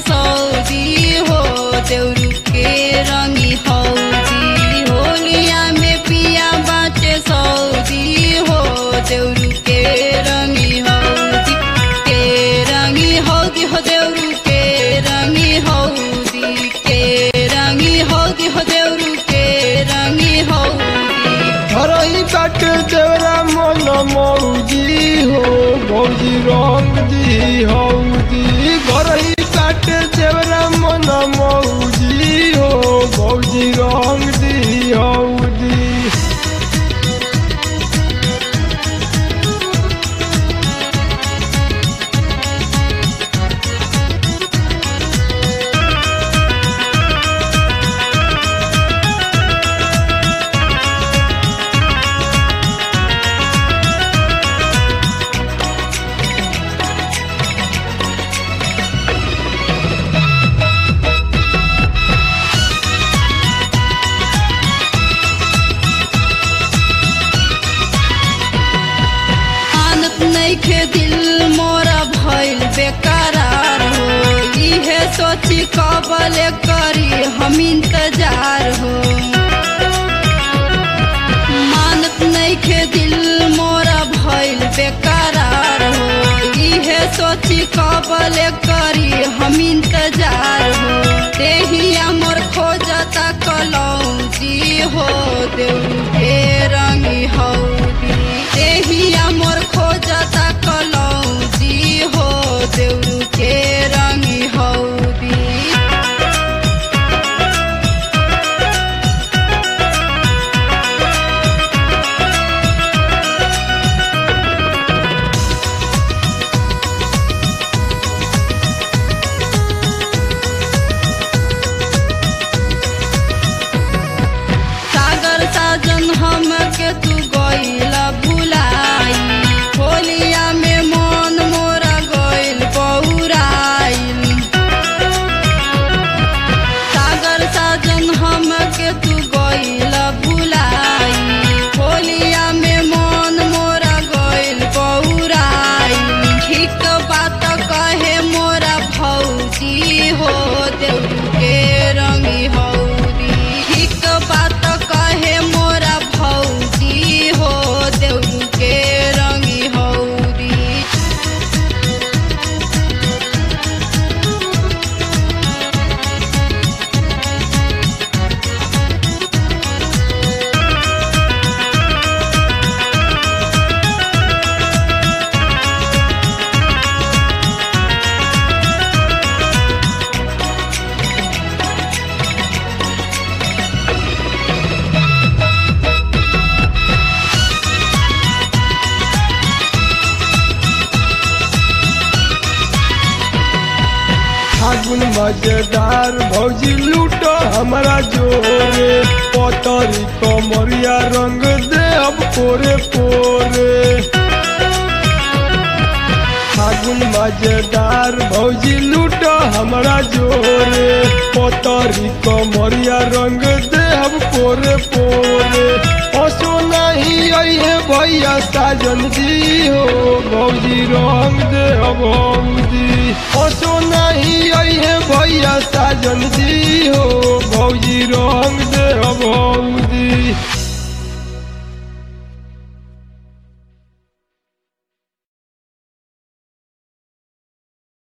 Saudi हो देउरू के रंगी हौदी होलिया में पिया बाटे सऊदी हो देउरू के रंगी हौदी के रंगी हौदी हो देउरू के रंगी हौदी के रंगी हौदी हो देउरू के रंगी हौदी हरही काट देवरा मन मौजी हो भौजी रंग दी हौदी घरही काट देवरा मन मौजी हो भौजी रंग दी हौदी आनत नइखे दिल मोरा भइल बेकरार हो इहे सोची कबले करी हम इंतजार हो मानत नइखे दिल मोरा भइल बेकरार हो इहे सोची कबले करी हम इंतजार हो देहिया मोर खोजता कलौजी हो देउ के रंगी हौदी देहिया मोर खोजता कलौजी हो देउ के रंगी हौदी सागर साजन हम के तू गइला भुलाई होलिया में मन मोरा गइल बौराइल सागर साजन हम के तू गइला भुलाई होलिया में मन मोरा गइल बौराइल ठीक बात कहे मोरा भौजी हो देउ के रंगी हौदी ठीक बात कहे मोरा भौजी हो देउ के रंगी हौदी फागुन मजेदार भौजी लूटो हमारा जोरे पतरी कमरिया रंग दे अब पोरे पोरे फागुन मजेदार भौजी लूटो हमारा जोरे पतरी कमरिया रंग दे अब पोरे पोरे असो नहीं आई है भैया साजन दी हो भौजी रंग दे अब भौजी असो नहीं आई है भैया साजन दी हो भौजी